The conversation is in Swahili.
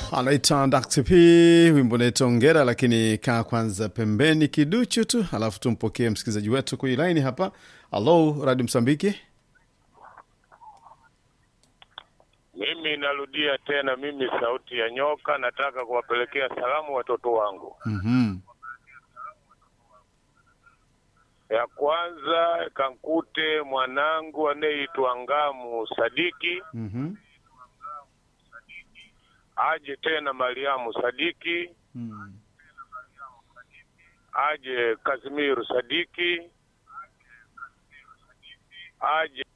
anaita Dr. P, wimbo unaitwa Ongera, lakini kaa kwanza pembeni kiduchu tu, alafu tumpokee msikilizaji wetu kwenye laini hapa. Alo, Radio Msambiki. Mimi narudia tena, mimi sauti ya nyoka, nataka kuwapelekea salamu watoto wangu. Mhm. Ya kwanza kankute mwanangu anayeitwa Ngamu Sadiki, Mhm. aje tena Mariamu Sadiki, Mm. aje Kazimiru Sadiki, aje